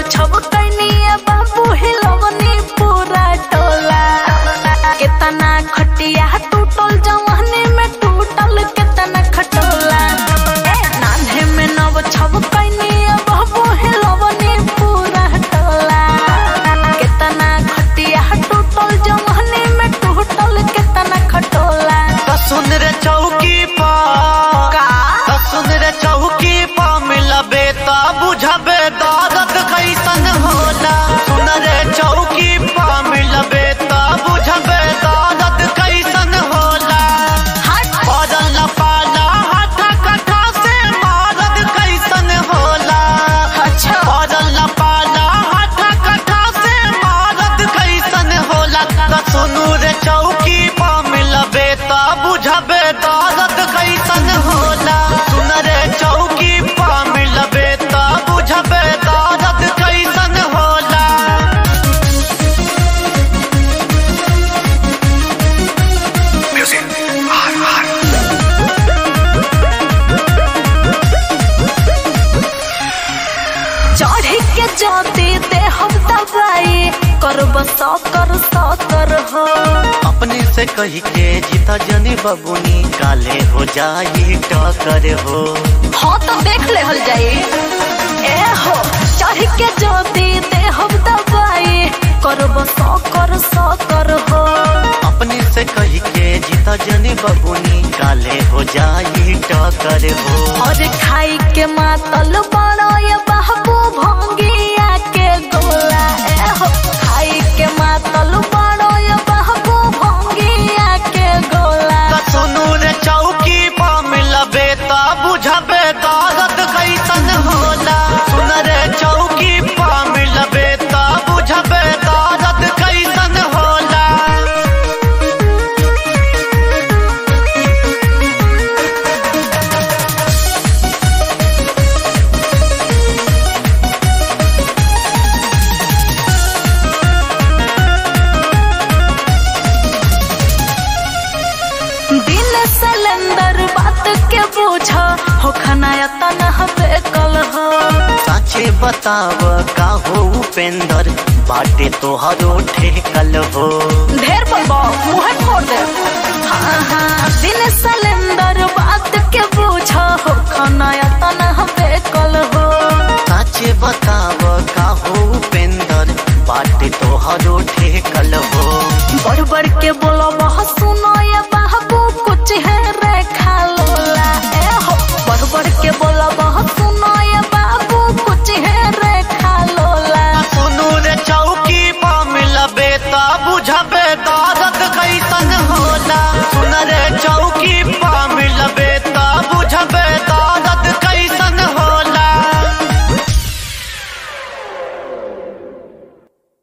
छब Kenya बाबू हिलवनी पूरा टोला केतना खटिया टूटल जवानी में टूटल केतना खटोला ए नान्हे में नव छब कैनिया बाबू हिलवनी पूरा टोला केतना खटिया टूटल जवानी में टूटल केतना खटोला त सुन रे चौकी पर का त सुन रे चौकी पर मिलबे त बुझबे दर्द कैसन होला सुन रे चौकी पर मिलबे त बुझबे दर्द कैसन होला हट पड़ल पाला हाथ कथा से मारद कैसन होला अच्छा पड़ल पाला हाथ कथा से मारद कैसन होला त सुनू रे चौकी पर मिलबे त बुझबे दर्द कैसन होला सुन रे चौकी पर मिलबे त बुझबे दर्द कैसन होला चढ़ी के जाती दे हम दवाई करब सौ कर सौ कर हो अपने से कही के जीता जनी बबुनी काले हो जाई टकर हो हाँ तो देख ले हल जाई ए हो चढ़ी के जाती दे हम दवाई करब सौ कर सौ कर हो अपने से कही के जीता जनी बबुनी काले हो जाई टकर हो और खाई के मातल बड़ो ये बाबू भंगिया के गोला ए हो खाई के मातल बड़ो ये बाबू भंगिया के गोला त सुनू रे चौकी पर मिलबे त बुझबे दर्द कैसन होला सुन रे चौकी पर मिलबे त बुझबे दर्द कैसन होला दिल सिलेंडर बात के बूझा हो खनाया तनह बेकल हो साचे बताव का हो उपेंद्र बाटे तोहरो ठेकल हो ढेर बोलबो मुंह फोड़ दे हाँ हाँ दिल सिलेंडर बात के बूझा हो खनाया तनह बेकल हो साचे बताव का हो उपेंद्र बाटे तोहरो ठेकल हो बढ़ बढ़ के बोलो